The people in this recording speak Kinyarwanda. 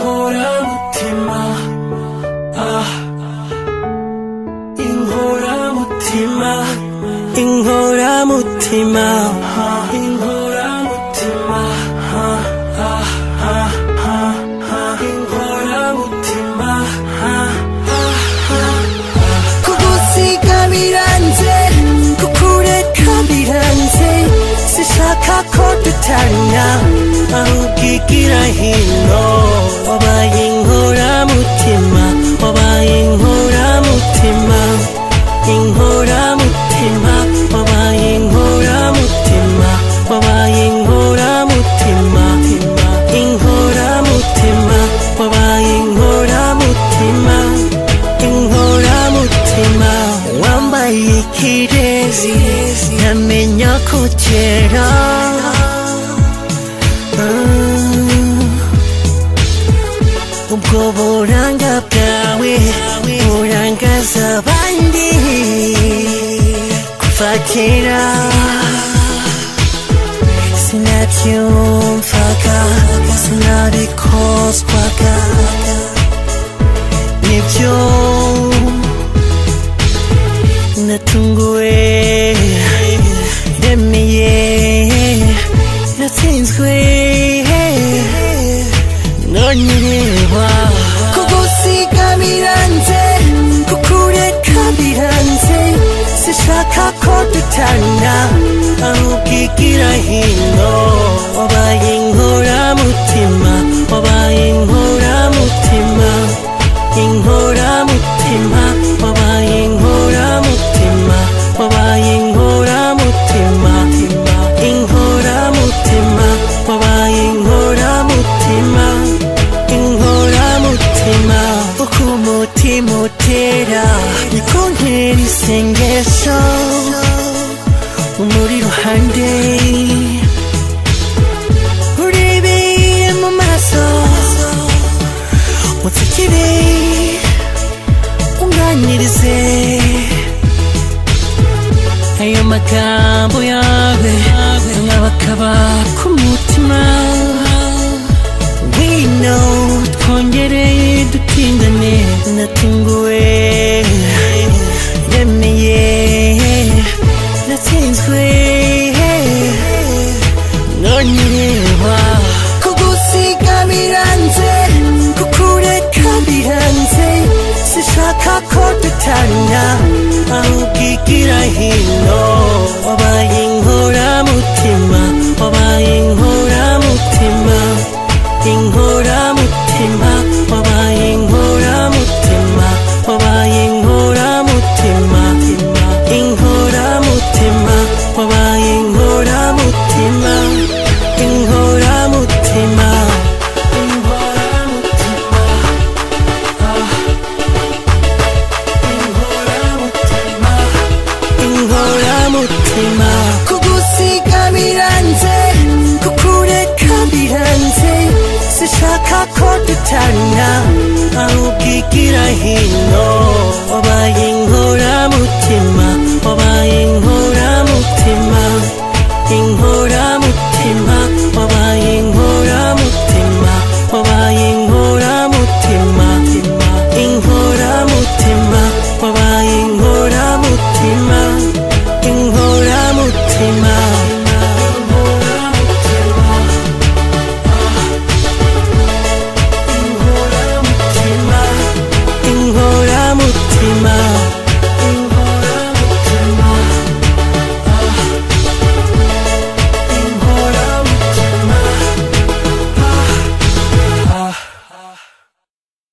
inkoramutima ah inkoramutima inkoramutima ah inkoramutima ah ah ah ah ah inkoramutima ah ah ah kugusiga biranze kukureka biranze sishaka ko dutanya ahugigira hino wabaye inkoramutima wabaye inkoramutima inkoramutima wabaye inkoramutima wabaye inkoramutima inkoramutima wabaye inkoramutima inkoramutima wambaye ikirezi ntamenya ko kera Ah, ubwo buranga bwawe burangaza abandi kuva kera sinabyumvaga sinabikozwaga nibyo natunguwe remeye natsinzwe none reba kugusiga biranze kukureka biranze sishaka ko dutana ahubwo igira hino wabaye inkoramutima wabaye inkoramutima inkoramutima wabaye inkoramutima wabaye inkoramutima inkoramutima wabaye inkoramutima inkoramutima uko umutima utera niko ntera isengesho umuri ruhande urebeye mu maso mutsikire unganirize ayo magambo yawe nkabakaba ku mutima wino twongereye dutindane natunguwe remeye natsinzwe none reba kugusiga biranze kukureka biranze sishaka ko dutana ahubwo igira hino wabaye inkoramutima wabaye inkoramutima inkoramutima wabaye inkoramutima wabaye inkoramutima inkoramutima wabaye inkoramutima inkoramutima inkoramutima ah inkoramutima inkoramutima kugusiga biranze kukureka biranze sishaka ko dutana ahubwo igira hino wabaye inkoramutima